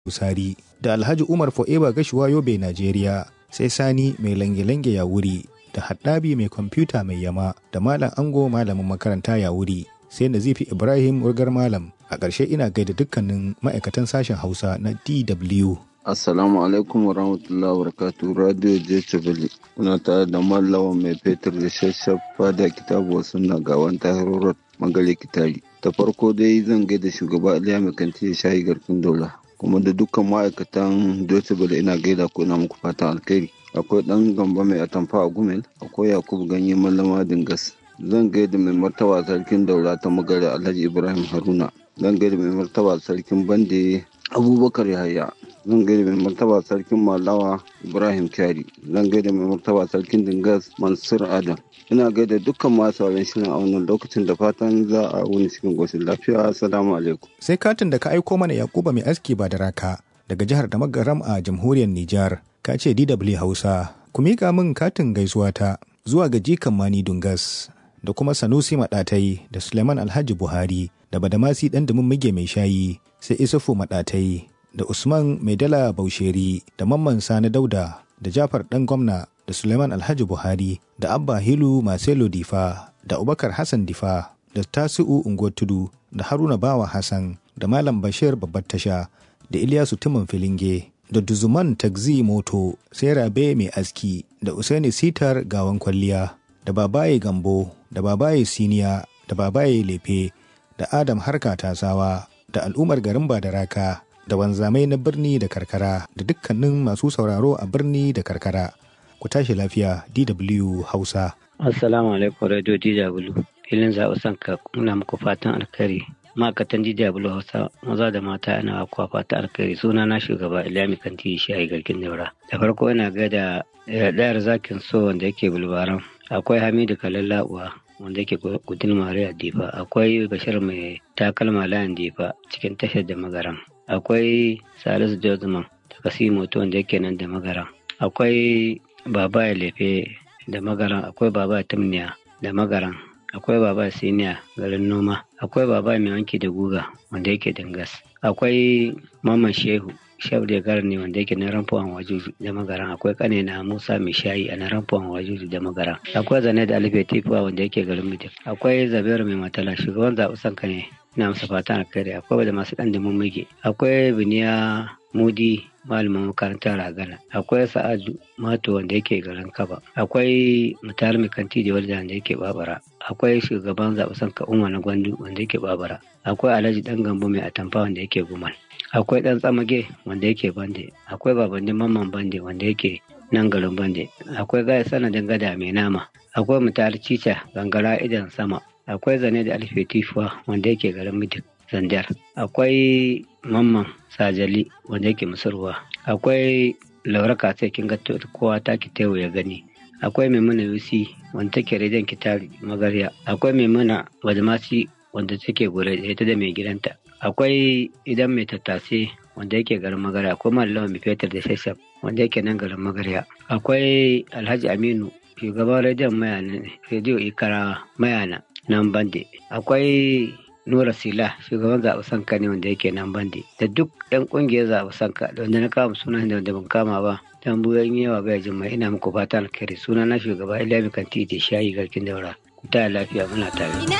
Busari da Alhaji Umar Fo'eba Gashuwa Yobe Najeriya sai Sani mai lange-lange ya wuri da Haddabi mai kwamfuta mai yama da Malam Ango malamin makaranta ya wuri sai Nazifi Ibrahim Urgar Malam a ƙarshe ina gaida dukkanin ma'aikatan sashen Hausa na DW. Assalamu alaikum wa rahmatullahi wa barakatuh Radio Jechabili. Kuna tare da Mallawa mai fetur da shashafa da kitabu wasu na gawan tahirorar magale kitari. Ta farko dai zan gaida shugaba Aliya mai kanti ya shayi garkin dola. Kuma da dukkan ma'aikatan Jechabili ina gaida ko ina muku fatan alkhairi. Akwai ɗan gamba mai atamfa a Gumel, akwai Yakubu ganye mallama Dingas. Zan gaida mai martaba sarkin daura ta magare Alhaji Ibrahim Haruna. Zan gaida mai martaba sarkin Bande Abubakar Yahaya. zan gaida mai martaba sarkin malawa ibrahim kyari zan gaida mai martaba sarkin dingas mansur adam ina gaida dukkan masu sauran shirin a wannan lokacin da fatan za a wuni cikin goshin lafiya assalamu alaikum sai katin da ka aiko mana yakuba mai aski ba da raka daga jihar da magaram a jamhuriyar nijar ka ce dw hausa ku miƙa min katin gaisuwa ta zuwa ga jikan mani dungas da kuma sanusi maɗatai da suleiman alhaji buhari da badamasi ɗan dumin mige mai shayi sai isufu maɗatai da Usman Maidala Bausheri da Mamman Sani Dauda da Jafar ɗan gwamna da Suleiman Alhaji Buhari da Abba Hilu Marcelo Difa da Abubakar Hassan Difa da Tasi'u Unguwar Tudu da Haruna Bawa Hassan da Malam Bashir Babbar Tasha da Ilyasu Timin Filinge da Duzuman Tagzi Moto sai Rabe Mai Aski da Usaini Sitar Gawan Kwalliya da Babaye Gambo da Babaye Siniya da Babaye Lefe da Adam Harka Tasawa da al'ummar garin Badaraka da wanzamai na birni da karkara da dukkanin masu sauraro a birni da karkara. Ku tashi lafiya DW Hausa. Assalamu alaikum Radio DW. Filin zaɓi sanka muna muku fatan alkhairi. Ma'aikatan DW Hausa maza da mata ana kuwa fatan alkhairi suna na shugaba Ilyami Kanti shi a garkin daura. Da farko ina gaida ɗayar zakin so wanda yake bulbaran. Akwai Hamidu Kalalla'uwa wanda yake gudun Mariya Difa. Akwai Bashir mai takalma layin Difa cikin tashar da magaram. akwai salisu josman daga simoto wanda yake nan da magaran akwai baba ya lefe da magaran akwai baba ya tumniya da magaran akwai baba siniya garin noma akwai baba mai wanki da guga wanda yake dangas akwai maman shehu shehu da garin ne wanda yake na ramfuwan wajuju da magaran akwai kane na musa mai shayi a na ramfuwan wajuju da magaran akwai zane da alife tifuwa wanda yake garin mutum akwai zabiyar mai matala shugaban zaɓi sanka ne ina masa fatan alkhairi akwai da masu ɗan da mummige akwai biniya mudi malamin makarantar ragana akwai sa'adu mato wanda yake garin kaba akwai mutar kanti da wanda wanda yake babara akwai shugaban zaɓe sanka umar na gwandu wanda yake babara akwai alhaji dan gambo mai atamfa wanda yake gumal akwai dan tsamage wanda yake bande akwai babannin mamman bande wanda yake nan garin bande akwai gaya sanadin gada mai nama akwai mutar cica gangara idan sama akwai zane da alfe tifuwa wanda yake garin midik zandar akwai mamman sajali wanda yake musurwa akwai laura katse kin ga kowa ta ki tewo ya gani akwai maimuna yusi wanda take rediyon kitari magarya akwai maimuna badmasi wanda take gure ita da mai gidanta akwai idan mai tattase wanda yake garin magarya akwai mallawa mai fetur da shashaf wanda yake nan garin magarya akwai alhaji aminu shugaban rediyon mayana rediyo ikara mayana nan bande akwai nura sila shugaban zaɓe sanka ne wanda yake nan bande da duk yan ƙungiyar zaɓe sanka da wanda na kama suna da wanda ban kama ba dan buyan yawa bai jin mai ina muku fata alkhairi suna na shugaba ilami kanti da shayi garkin daura ku ta lafiya muna tare